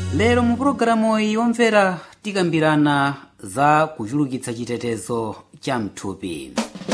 lero mu pulogalamu iyi yomvera tikambirana za kuchulukitsa chitetezo cha mthupi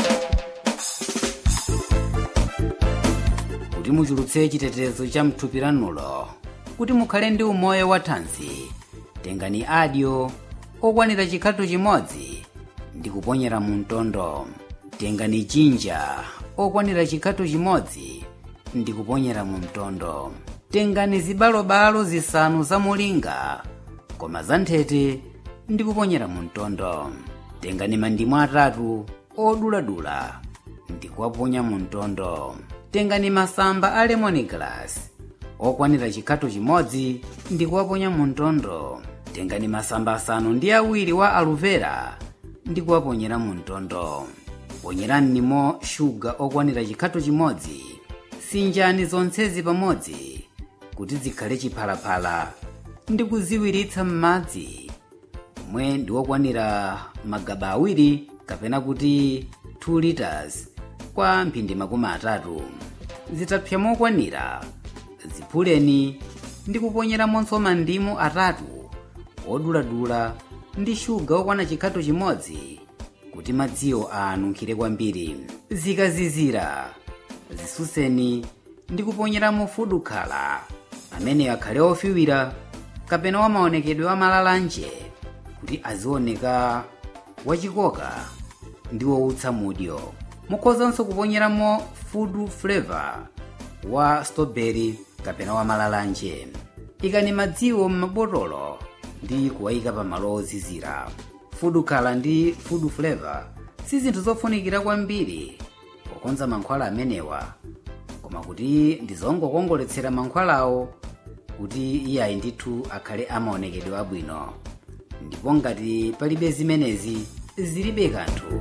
kuti muchulutse chitetezo cha mthupi lanulo kuti mukhale ndi umoyo wathanzi tengani adyo okwanira chikhato chimodzi ndi kuponyera mu mtondo tengani jinja okwanira chikhato chimodzi ndi kuponyera mu mtondo tengani zibalobalo zisanu za mulinga koma za nthete ndi kuponyera mu mtondo tengani mandimu atatu oduladula ndi kuwaponya mu mtondo tengani masamba a lemon glass okwanira chikhato chimodzi ndi kuwaponya mu mtondo tengani masamba asanu ndi awiri wa aluvera ndi kuwaponyera mu mtondo ponyerani shuga okwanira chikhato chimodzi sinjani zonsezi pamodzi kuti zikhale chiphalaphala ndi kuziwiritsa m'madzi omwe ndi okwanira magaba awiri kapena kuti 2 liters kwa mphindi makumi atatu zitapsa mokwanira ziphuleni ndi kuponyeramonso mandimu atatu oduladula ndi shuga okwana chikhato chimodzi kuti madziwo anunkhire kwambiri zikazizira zisuseni ndi kuponyeramo fudu khala amene akhale ofiwira kapena wamaonekedwe wa malalanje kuti azioneka wachikoka ndi woutsa mudyo mukhozanso kuponyeramo fudu flavor wa strawberry kapena wa malalanje ikani madziwo m'mabotolo ndi kuwayika pa malo ozizira fudu khala ndi fudu flavor si zinthu zofunikira kwambiri pokonza mankhwala amenewa koma kuti ndizongokongoletsera mankhwalawo kuti iyayi ndithu akhale amaonekedwe abwino ndipo ngati palibe zimenezi zilibe kanthu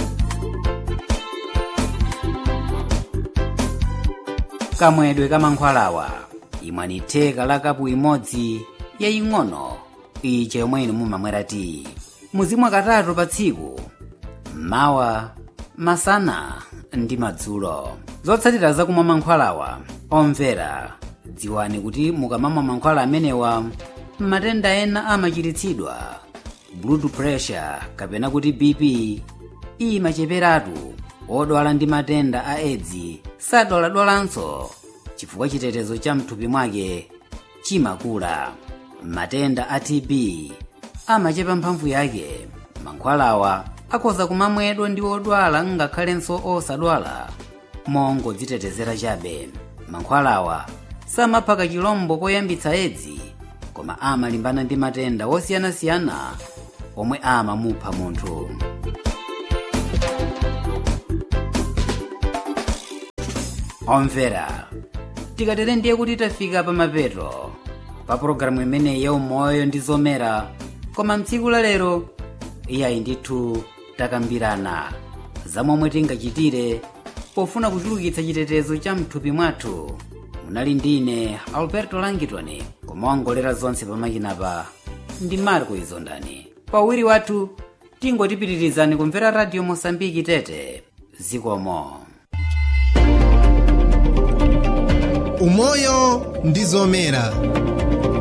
kamwedwe ka mankhwalawa imwani theka la kapu imodzi yaying'ono ija yomwe inu mumamwera tiyi muzimwa katatu pa tsiku mmawa masana ndi madzulo zotsatira zakumwa mankhwalawa omvera dziwani kuti mukamamwa mankhwala amenewa matenda ena amachiritsidwa blood pressure kapena kuti bp imacheperatu odwala ndi matenda a edzi sadwaladwalanso chifukwa chitetezo cha mthupi mwake chimakula matenda a tb amachepa mphamvu yake mankhwalawa akhoza kumamwedwa ndi odwala ngakhalenso osadwala mongodzitetezera chabe mankhwalawa samapha kachilombo koyambitsa edzi koma amalimbana ndi matenda osiyanasiyana omwe amamupha munthu omvera tikatere ndiye kuti tafika pamapeto pa pologalamu imeneyi ya umoyo ndi zomera koma mtsiku la lero iyayi ndithu takambirana za momwe tingachitire pofuna kuchulukitsa chitetezo cha mthupi mwathu munali ndine alberto langitoni kumawongolera zonse pamakinapa ndi marco izondani pawiri wathu tingotipitirizani kumvera radio mosambiki tete zikomo umoyo ndi zomera